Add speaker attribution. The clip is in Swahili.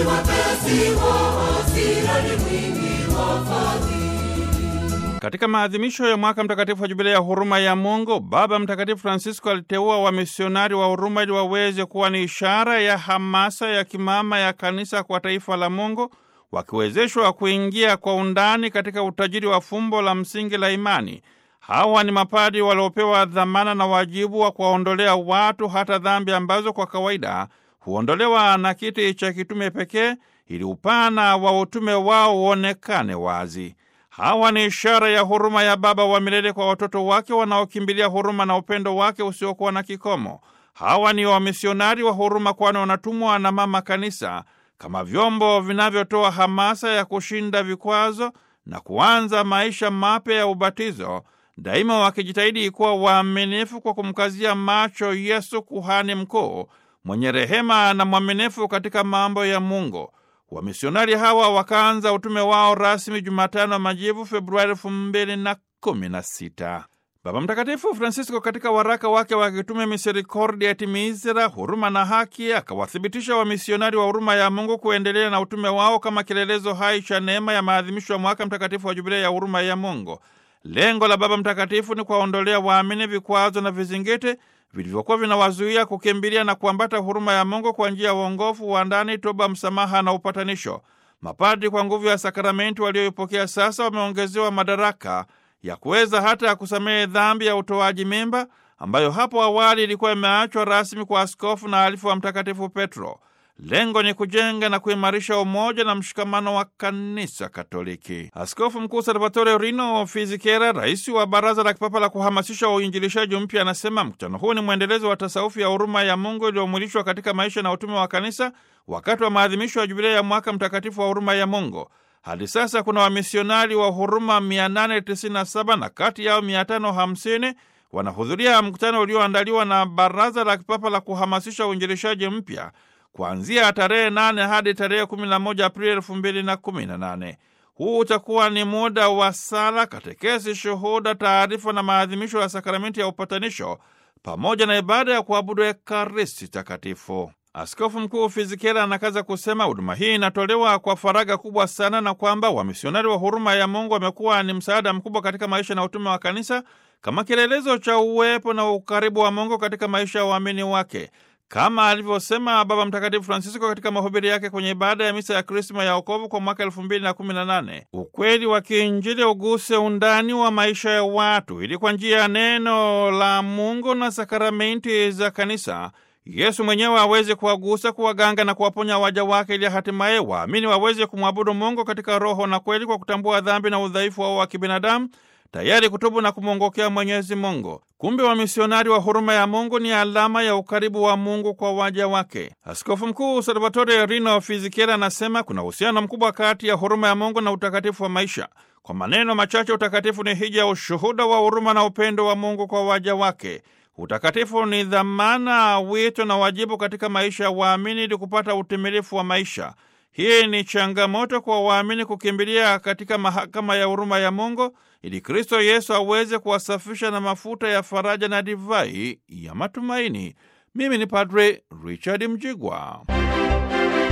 Speaker 1: mwepesi wa hasira, ni mwingi wa fadhili.
Speaker 2: Katika maadhimisho ya mwaka mtakatifu wa jubilei ya huruma ya Mungu, Baba Mtakatifu Francisco aliteua wamisionari wa huruma ili waweze kuwa ni ishara ya hamasa ya kimama ya kanisa kwa taifa la Mungu, wakiwezeshwa kuingia kwa undani katika utajiri wa fumbo la msingi la imani. Hawa ni mapadi waliopewa dhamana na wajibu wa kuwaondolea watu hata dhambi ambazo kwa kawaida huondolewa na kiti cha kitume pekee, ili upana wa utume wao uonekane wazi. Hawa ni ishara ya huruma ya Baba wa milele kwa watoto wake wanaokimbilia huruma na upendo wake usiokuwa na kikomo. Hawa ni wamisionari wa huruma, kwani wanatumwa na Mama Kanisa kama vyombo vinavyotoa hamasa ya kushinda vikwazo na kuanza maisha mapya ya ubatizo, daima wakijitahidi kuwa waaminifu kwa kumkazia macho Yesu, kuhani mkuu mwenye rehema na mwaminifu katika mambo ya Mungu. Wamisionari hawa wakaanza utume wao rasmi Jumatano Majivu, Februari elfu mbili na kumi na sita. Baba Mtakatifu Francisco katika waraka wake wa kitume Misericordia et Misera, huruma na haki, akawathibitisha wamisionari wa huruma ya Mungu kuendelea na utume wao kama kielelezo hai cha neema ya maadhimisho ya mwaka mtakatifu wa jubilei ya huruma ya Mungu. Lengo la Baba Mtakatifu ni kuwaondolea waamini vikwazo na vizingiti vilivyokuwa vinawazuia kukimbilia na kuambata huruma ya Mungu kwa njia ya uongofu wa ndani, toba, msamaha na upatanisho. Mapadri kwa nguvu ya sakramenti walioipokea sasa wameongezewa madaraka ya kuweza hata ya kusamehe dhambi ya utoaji mimba ambayo hapo awali ilikuwa imeachwa rasmi kwa askofu na alifu wa Mtakatifu Petro. Lengo ni kujenga na kuimarisha umoja na mshikamano wa kanisa Katoliki. Askofu Mkuu Salvatore Rino Fizikera, rais wa Baraza la Kipapa la kuhamasisha uinjilishaji mpya, anasema mkutano huu ni mwendelezo wa tasaufi ya huruma ya Mungu iliyomwilishwa katika maisha na utume wa kanisa wakati wa maadhimisho ya jubilei ya mwaka mtakatifu wa huruma ya Mungu. Hadi sasa kuna wamisionari wa huruma 897 na kati yao 550 wanahudhuria mkutano ulioandaliwa na Baraza la Kipapa la kuhamasisha uinjilishaji mpya kuanzia tarehe 8 hadi tarehe 11 Aprili 2018. Huu utakuwa ni muda wa sala, katekesi, shuhuda, taarifa na maadhimisho ya sakramenti ya upatanisho pamoja na ibada ya kuabudu Ekaristi Takatifu. Askofu Mkuu Fizikela anakaza kusema huduma hii inatolewa kwa faraga kubwa sana na kwamba wamisionari wa huruma ya Mungu wamekuwa ni msaada mkubwa katika maisha na utume wa kanisa kama kielelezo cha uwepo na ukaribu wa Mungu katika maisha ya waamini wake, kama alivyosema Baba Mtakatifu Francisco katika mahubiri yake kwenye ibada ya misa ya Krisma ya wokovu kwa mwaka elfu mbili na kumi na nane. Ukweli wa kiinjili uguse undani wa maisha ya watu ili kwa njia ya neno la Mungu na sakramenti za kanisa Yesu mwenyewe aweze kuwagusa, kuwaganga na kuwaponya waja wake, ili hatimaye waamini waweze kumwabudu Mungu katika roho na kweli, kwa kutambua dhambi na udhaifu wao wa kibinadamu, tayari kutubu na kumwongokea Mwenyezi Mungu. Kumbe wamisionari wa huruma ya Mungu ni alama ya ukaribu wa Mungu kwa waja wake. Askofu Mkuu Salvatore Rino Fizikera anasema kuna uhusiano mkubwa kati ya huruma ya Mungu na utakatifu wa maisha. Kwa maneno machache, utakatifu ni hija ya ushuhuda wa huruma na upendo wa Mungu kwa waja wake. Utakatifu ni dhamana, wito na wajibu katika maisha ya waamini ili kupata utimilifu wa maisha. Hii ni changamoto kwa waamini kukimbilia katika mahakama ya huruma ya Mungu ili Kristo Yesu aweze kuwasafisha na mafuta ya faraja na divai ya matumaini. Mimi ni Padre Richard Mjigwa.